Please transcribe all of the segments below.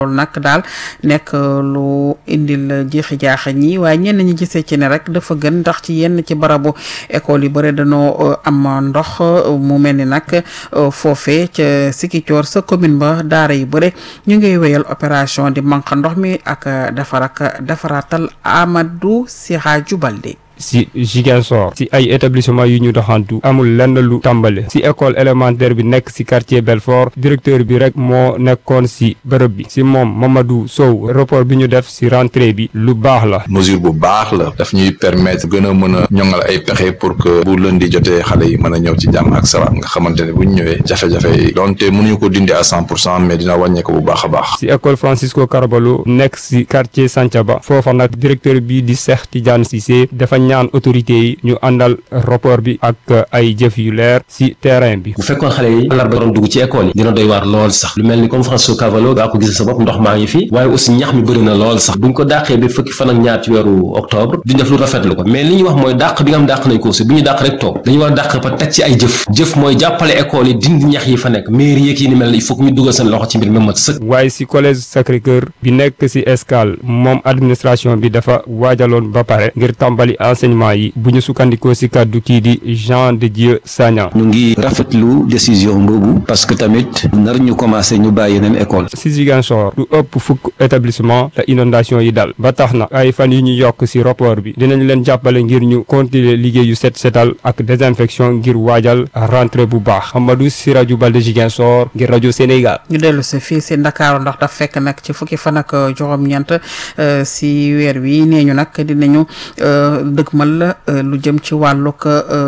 loolu nag daal nekk lu indil jeexi jaaxa ñi waaye ñenn ñi gisee ci ne rek dafa gën ndax ci yenn ci barabu école yi bëri dañoo am ndox mu mel ni nag foofee ca Sikicoor sa commune ba daara yu bëri ñu ngi wéyal opération di manque ndox mi ak defar ak defaraatal Amadou Siraju Balde si Ziguinchor si ay établissement yu ñu doxantu amul lenn lu tàmbale si école élémentaire bi nekk si quartier Belfort directeur bi rek moo nekkoon si bërëb bi si moom Mamadou Sow rapport bi ñu def si rentrée bi lu baax la mesure bu baax la daf ñuy permettre gën a mën a ñoŋal ay pexe pour que bu lundi jotee xale yi mën a ñëw ci jàmm ak salaam nga xamante ne bu ñu ñëwee jafe-jafe yi donte mënuñu ko dindi à cent pour cent mais dina wàññeeku bu baax a baax si école Francisco Carvalho nekk si quartier Santhiaba foofa nag directeur bi di Cheikh Tidiane Cissé dafa ñaan autorité yi ñu àndal rapport bi ak ay jëf yu leer ci terrain bi bu fekkoon xale yi àllarba doon dugg ci école yi dina doy waar lool sax lu mel ni comme Francisco Cavallo daa ko gis sa bopp ndox maa ngi fi waaye aussi ñax mi bëri na lool sax buñ ko dàqee ba fukki fan ak ñaar ci weeru octobre duñ def lu rafetlu ko mais li ñu wax mooy dàq bi nga xam dàq nañ ko aussi bu ñu dàq rek toog dañu war a dàq ba teg ci ay jëf jëf mooy jàppale école yi dindi ñax yi fa nekk mairie yeeg yi ni mel il faut que ñu dugal seen loxo ci mbir mi mat sëkk waaye ci collège Sacré-Cœur bi nekk ci Escale moom administration bi dafa waajaloon ba pare ngir tàmbali enseignement yi bu ñu sukkandikoo ci kàddu kii di Jean de Dieu Sagna ñu ngi rafetlu décision boobu parce que tamit nar ñu commencé ñu bàyyi yeneen école ci Ziguinchor lu ëpp fukk établissement la inondation yi dal ba tax na ay fan yu ñu yokk ci rapport bi dinañ leen jàppale ngir ñu continuer liggéey yu set setal ak désinfection ngir waajal rentrée bu baax Amadou Siraju Balde Ziguinchor ngir rajo Sénégal. ñu dellu si fii si Ndakaaru ndax daf fekk nag ci fukki fan ak juróom-ñeent si weer wi nee ñu nag dinañu dëgmal lu jëm ci wàllug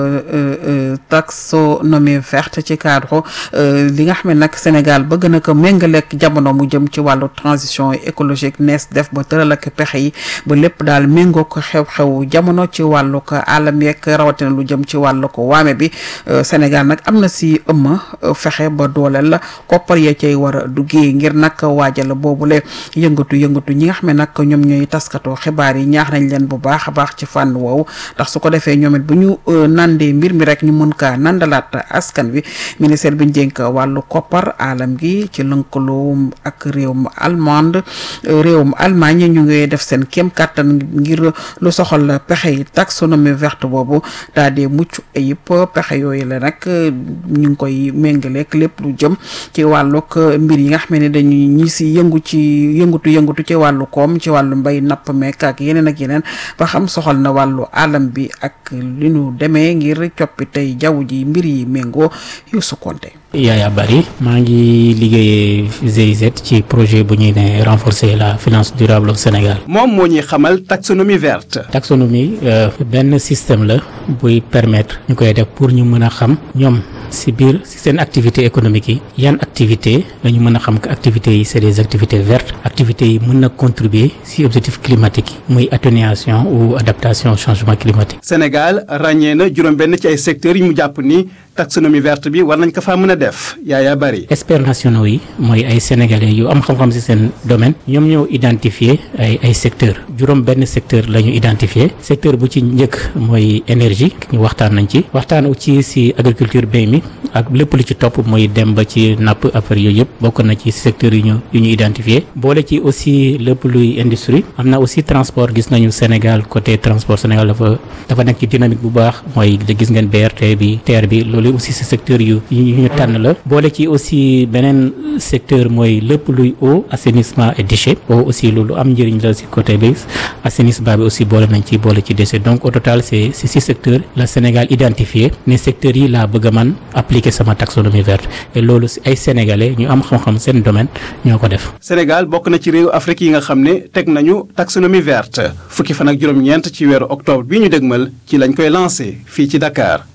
taxonomie verte ci cadre li nga xam ne nag Sénégal bëgg na ko méngaleeg jamono mu jëm ci wàllu transition écologique nees def ba tëral ak pexe yi ba lépp daal méngoo ko xew-xew jamono ci wàllug alam yeeg rawatina lu jëm ci wàllug waame bi Sénégal nag am na si ëmma fexe ba dooleel la koppar ya cay war a duggee ngir nag waajal boobule yëngatu yëngatu ñi nga xam ne nag ñoom ñooy taskatoo xibaar yi ñaax nañ leen bu baax a baax ci fànn woowu ndax su ko defee ñoom it bu ñu nandee mbir mi rek ñu mën kaa nandalaat askan wi ministère bi ñu dénk wàllu koppar alam gi ci lëkkaloo ak réewum allemande réewum Allemagne ñu ngi def seen kéem kàttan ngir lu soxal pexe yi taxonomie verte boobu daal di mucc ayib pexe yooyu la nag ñu ngi koy méngaleeg lépp lu jëm ci wàllug mbir yi nga xam ne dañuy ñi si yëngu ci yëngutu yëngutu ci wàllu koom ci wàllu mbay napp mekk ak yeneen ak yeneen ba xam soxal na wàllu alam bi ak li ñu demee ngir coppi tey jaww ji mbir yi méngoo yu sukkonte Yaya Bari maa ngi liggéeyee GIZ ci projet bu ñuy ne renforcer la finance durable au Sénégal. moom moo ñuy xamal taxonomie verte. taxonomie benn système la buy permettre ñu koy def pour ñu mën a xam ñoom si biir si seen activité économique yi yan activité la ñu mën a xam que activités yi c'est des activités vertes activités yi mën na contribuer si objectif climatique yi muy atténuation ou adaptation au changement climatique. Sénégal ràññee na juróom-benn ci ay secteurs yi mu jàpp ni taxonomie verte bi war nañ ko faa mën a def Yaya Bari. experts nationaux yi mooy ay sénégalais yu am xam-xam ci seen domaine ñoom ñoo identifier ay ay secteurs juróom benn secteur la ñu identifier secteur bu ci njëkk mooy énergie ñu waxtaan nañ ci waxtaan ci ci agriculture mbéy mi ak lépp lu ci topp mooy dem ba ci napp affaire yooyu yëpp bokk na ci secteurs yu ñu yu ñu identifier boole ci aussi lépp luy industrie am na aussi transport gis nañu Sénégal côté transport Sénégal dafa dafa nekk ci dynamique bu baax mooy gis ngeen BRT bi TER bi loolu aussi ci secteur yu yu ñu tànn la boole ci aussi beneen secteur mooy lépp luy eau assainissement et déchets eau aussi loolu am njëriñ la ci côté bi assainissement bi aussi boole nañ ci boole ci déchets donc au total c'est c'est six secteurs la Sénégal identifié ne secteurs yi laa bëgg a man appliquer sama taxonomie verte et loolu ci ay sénégalais ñu am xam-xam seen domaine ñoo ko def. Sénégal bokk na ci réew Afrique yi nga xam ne teg nañu taxonomie verte fukki fan ak juróom-ñeent ci weeru octobre bi ñu dégmal ci lañ koy lancé fii ci Dakar.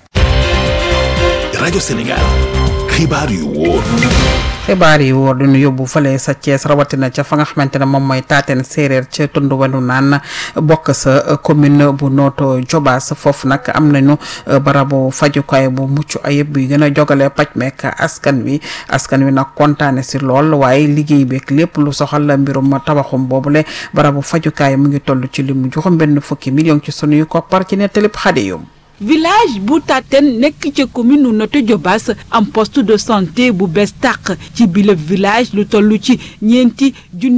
rajo Sénégal xibaar yu wóor. xibaar yi wóor duñu yóbbu fale sa Thiès rawatina ca fa nga xamante ne moom mooy taateen séeréer ca tund wenu naan bokk sa commune bu Notto Diobass foofu nag am nañu barabu fajukaay bu mucc ayib bi gën a jogale paj meek askan wi askan wi nag kontaane si lool waaye liggéey beeg lépp lu soxal la mbirum tabaxum boobule barabu fajukaay mu ngi toll ci limu juróom benn fukki million ci sunuy koppar ci nettalib xade yum village bu Taten nekk ca commune nu Notto Diobass am poste de santé bu bees tàq ci bile village lu toll ci ñeenti junni